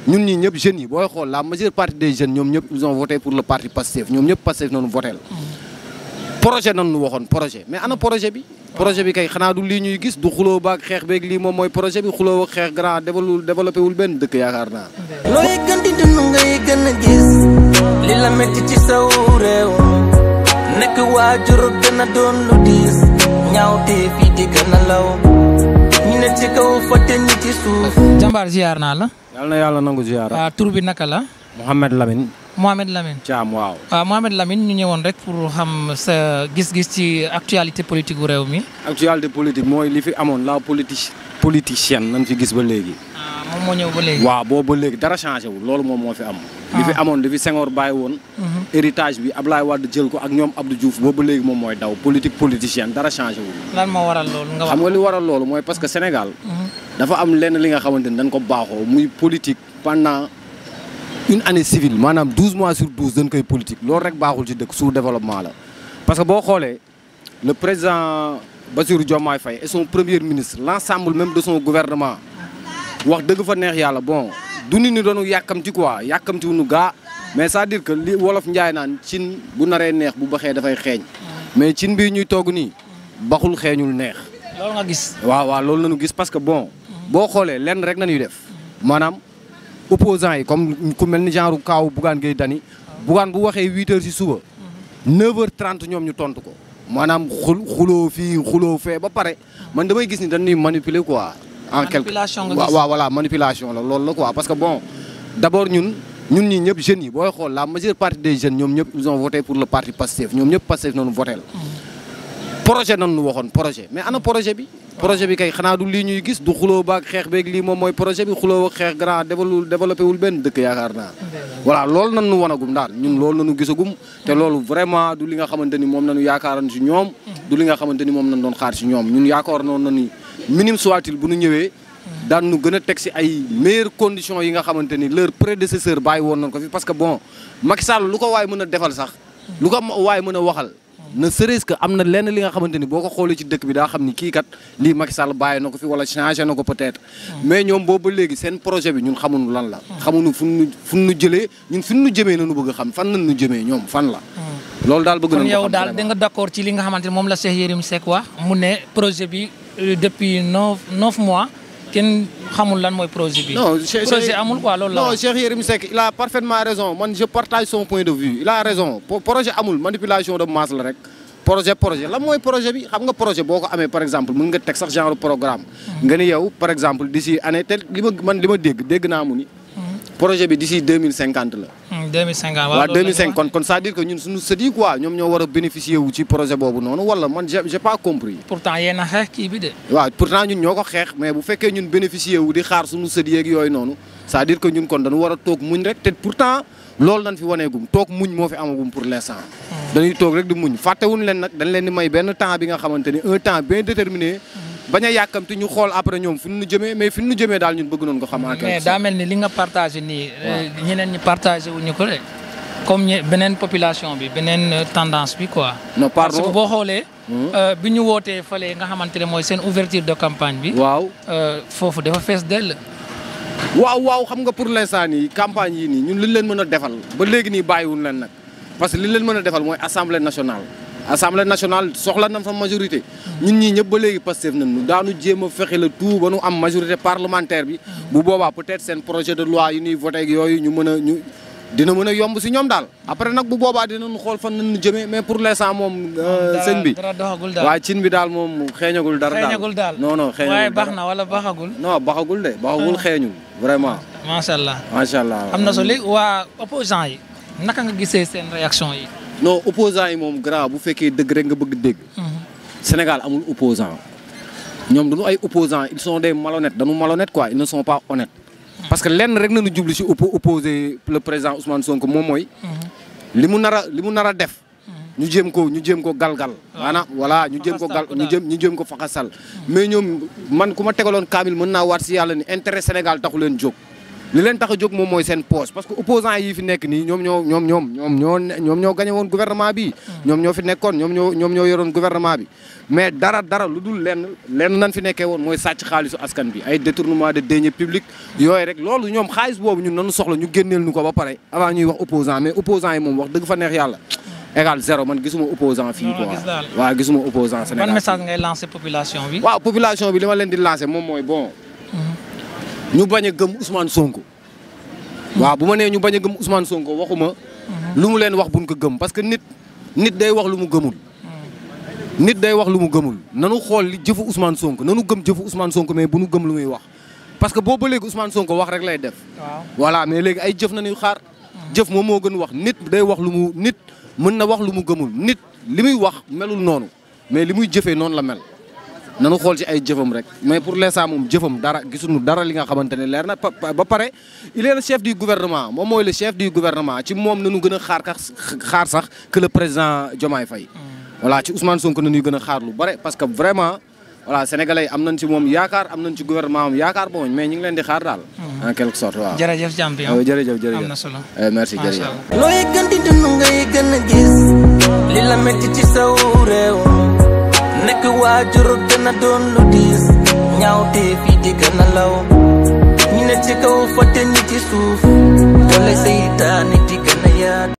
ñun ñii ñëpp jeunes yi booy xool la majeure partie des jeunes ñoom ñëpp ils ont voté pour le parti Pastef ñoom ñëpp Pastef noonu voté projet nan nu waxoon projet mais ana projet bi projet bi kay xanaa du lii ñuy gis du xuloo baak xeex beeg lii moom mooy projet bi xuloo ak xeex grand développé développé wul benn dëkk yaakaar naa looy gën di dund ngay gën a gis li la metti ci saw réew nekk waajur gën a doon lu diis ñaawte fii di gën a law ñu ne ci kaw fàtte ñi ci suuf jàmbaar ziar naa la. yàlla na yàlla nangu ziyaara ah tur bi naka la. Mouhamed Lamine Mohamed Lamine. Thiam waaw waaw Mohamed Lamine ñu ñëwoon rek pour xam sa gis-gis ci actualité politique gu réew mi. actualité politique mooy li fi amoon la politique politicienne nañ fi gis ba léegi ah moom moo ñëw ba léegi. waaw boobu ba léegi dara changé wul loolu moom moo fi am li fi amoon li fi Senghor bàyyi woon héritage bi Ablaye Wade jël ko ak ñoom Abdou Diouf boobu ba léegi moom mooy daw politique politicienne dara changé wul lan moo waral loolu nga wax. xam nga li waral loolu mooy parce que Sénégal dafa am lenn li nga xamante ni dañ ko baaxoo muy politique pendant une année civile maanaam 12 mois sur 12 dañ koy politique loolu rek baaxul ci dëkk sous développement la parce que boo xoolee le président Bassirou Diomaye Faye et son premier ministre l'ensemble même de son gouvernement wax dëgg fa neex yàlla bon du nit ñi doonu yàkkamti quoi yàkkamti wuñu gaa mais c'est-à-dire que li wolof njaay naan cin bu naree neex bu baxee dafay xeeñ mais cin bii ñuy togg nii baxul xeeñul neex loolu nga gis. waaw waaw loolu nañu gis parce que bon boo xoolee lenn rek nañuy def maanaam opposants yi comme ku mel ni genre kaaw Bougane Gueye Dany Bougane bu waxee huit heures ci suba neuf heures trente ñoom ñu tontu ko maanaam xul xuloo fii xuloo fee ba pare man damay gis ni dañuy manipuler quoi en quelque Manipulation nga waaw gis. waaw voilà manipulation la loolu la quoi parce que bon d'abord ñun ñun ñii ñëpp jeunes yi booy xool la majeure partie des jeunes ñoom ñëpp ils ont voté pour le parti Pastef ñoom ñëpp Pastef noonu voté la projet nan nu waxoon projet mais ana projet bi projet bi kay xanaa du lii ñuy gis du xuloo baak xeex beeg lii moom mooy projet bi xuloo ak xeex grand développé développé wul benn dëkk yaakaar naa voilà loolu nan nu wanagum daal ñun loolu nanu gisagum te loolu vraiment du li nga xamante ni moom nanu yaakaaran si ñoom du li nga xamante ni moom nañ doon xaar si ñoom ñun yaakaar noonu na ni minime soit-il bu nu ñëwee daan nu gën a teg si ay meilleures conditions yi nga xamante ni leur prédécesseur bàyyi woon nañ ko fi parce que bon Macky Sall lu ko waay mën a defal sax lu ko waay mën a waxal ne serait-ce que am na lenn li nga xamante ni boo ko xoolee ci dëkk bi daa xam ni kii kat lii Macky Sall bàyyi na ko fi wala changé na ko peut-être mais ñoom boobu ba léegi seen projet bi ñun xamuñu lan la xamuñu fu nu fu nu jëlee ñun fi nu jëmee nañu bëgg a xam fan nañ nu jëmee ñoom fan la loolu daal bëgg kon nañu ko yow xam daal da vraiment. nga d'accord ci li nga xamante ne moom la Cheikh Yérim Seck wax mu ne projet bi euh, depuis neuf neuf mois kenn xamul lan mooy projet bi. non Cheikh- projet Cheikh- amul quoi loolu la non wax. Cheikh Yérim Seck il a parfaitement raison man je partage son point de vue il a raison Po- projet amul manipulation de masse la rek projet projet lan mooy projet bi xam nga projet boo ko amee par exemple mën nga teg sax genre programme nga ni yow par exemple d'ici année te li ma man li ma dégg dégg naa mu ni projet bi d'ici 2050 la Hmm, 2050 waaw waaw loolu la ñu 2005 wax. kon kon c'est-à-dire que ñun suñu sët yi quoi ñoom ñoo war a bénéficier wu ci projet boobu noonu wala man j'ai j'ai pas compris pourtant yéen a xeex kii bi de. waaw pourtant ñun ñoo ko xeex mais bu fekkee ñun bénéficier wu di xaar suñu sët yeeg yooyu noonu c'est-à-dire que ñun kon dañu war a toog muñ rek te pourtant loolu nañ fi waneegum toog muñ moo fi amagum pour l'instant dañuy toog rek di muñ fàttewuñ leen nag dañ leen di may benn temps bi nga xamante ni un temps bien déterminé bañ a yàkkamti ñu xool après ñoom fi ñu jëmee mais fi ñu jëmee daal ñun bëgg noonu ko xam en quelque mais sorte. daa mel ni li nga partagé nii. euh, ñeneen ñi partagé wuñu ko de. comme ñe beneen population bi beneen euh, tendance bi quoi. non parce que pardon boo xoolee. euh, bi ñu wootee fële nga xamante ne mooy seen ouverture de campagne bi. waaw euh, foofu dafa fees dell. waaw waaw xam nga pour l'instant nii campagne yi nii ñun li ñu leen mën a defal ba léegi nii bàyyiwuñ leen nag parce que li ñu leen mën a defal mooy assemblée nationale assemblée nationale soxla na fa majorité ñun ñii ñëpp ba léegi Pastef nañ ñu daanu jéem a fexe le tout ba nu am majorité parlementaire bi bu boobaa peut-être seen projet de loi yu ñuy voté ak yooyu ñu mën a ñu dina mën a yomb si ñoom daal après nag bu boobaa dinañu xool fan nañu jëmee mais pour l'instant moom euh, dara- sëñ bi dara doxagul daal. waa cin bi daal moom xeeñagul dara daal xeeñagul daal. non non xeeñagul waaye baax dara. na wala baaxagul. non baxagul de baxagul xeeñul vraiment macha allah. macha allah am na solo léegi waa opposant yi naka nga gisee seen réaction yi. non opposant yi moom grand bu fekkee dëgg rek nga bëgg dégg Sénégal amul opposant ñoom duñu ay opposant ils sont des malhonnêtes dañu malhonnêtes quoi ils ne sont pas honnêtes parce que lenn rek nañu jublu si oppo opposé le président Ousmane Sonko moom mooy li mu nar a li mu nar a def ñu jéem ko ñu jéem ko galgal maanaam voilà ñu jéem ko gal ñu jéem ñu jéem ko faxasal mais ñoom man ku ma tegaloon kaamil mën naa waat si yàlla ni intérêt Sénégal taxu leen jóg li leen tax a jóg moom mooy seen poche parce que opposants yi fi nekk nii ñoom ñoo ñoom ñoom ñoom ñoo ñoom ñoo gagné woon gouvernement bi ñoom ñoo fi nekkoon ñoom ñoo ñoom ñoo yoroon gouvernement bi mais dara dara lu dul lenn lenn nan fi nekkee woon mooy sàcc xaalisu askan bi ay détournement de deniers publics yooyu rek loolu ñoom xaalis boobu ñun nanu soxla ñu génneel ñu ko ba pare avant ñuy wax opposant mais opposant yi moom wax dëgg fa neex yàlla égal zéro man gisuma opposant fii Non, quoi gis daal. waaw gisuma opposant Sénégal ban message ngay lancé population bi. waaw population bi li ma leen di lancer moom mooy bon ñu bañ a gëm Ousmane Sonko waaw bu ma nee ñu bañ a gëm Ousmane Sonko waxuma lu mu leen wax buñ ko gëm parce que nit nit day wax lu mu gëmul nit day wax lu mu gëmul nanu xool li jëfu Ousmane Sonko nanu gëm jëfu Ousmane Sonko mais bu nu gëm lu muy wax parce que boobu ba léegi Ousmane Sonko wax rek lay def waaw voilà mais léegi ay jëf nañuy xaar jëf moom moo gën wax nit day wax lu mu nit mën na wax lu mu gëmul nit li muy wax melul noonu mais li muy jëfee noonu la mel nanu xool ci ay jëfam rek mais pour l'instant moom jëfam dara gisuñu dara li nga xamante ne leer na pa- pa- ba pare il est le chef du gouvernement moom mooy le chef du gouvernement ci moom nañu gën a xaar ka xaar sax que le président Diomaye Faye voilà ci Ousmane Sonko nañuy gën a xaar lu bare parce que vraiment voilà sénégalais yi am nañ ci moom yaakaar am nañ ci gouvernement am yaakaar bon mais ñu ngi leen di xaar daal en quelque sorte waaw jërëjëf champion. Euh, jërëjëf jërëjëf am na solo. Eh, merci macha jërëjëf. allah. looy gën di dund ngay gën a gis li la metti ci saw réew nekk waajur gën a doon lu diis ñaaw te fii di gën a law ñu ne ci kaw fàtte ñi ci suuf